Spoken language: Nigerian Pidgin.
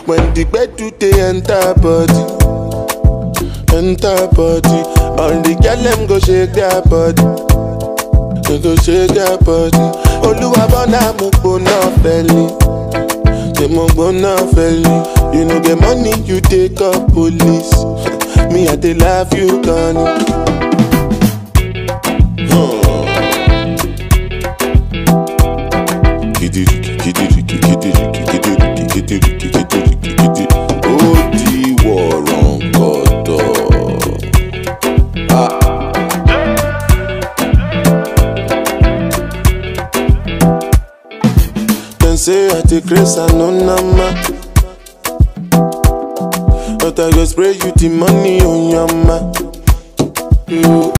when the bed do they enter body, enter body. All the girl them go shake their body, they go shake their body. Oluwa bona mo gbona feli, say mo gbona feli. You know get money, you take up police. Me I dey love you, Connie. Kidiriki, kidiriki, kidiriki, kidiriki, kidiriki, kidiriki, kidi. Ó di wọ̀rọ̀ǹkọ̀dọ̀. Dem say I dey craze and no nama. But I go spray you the money on your ma. You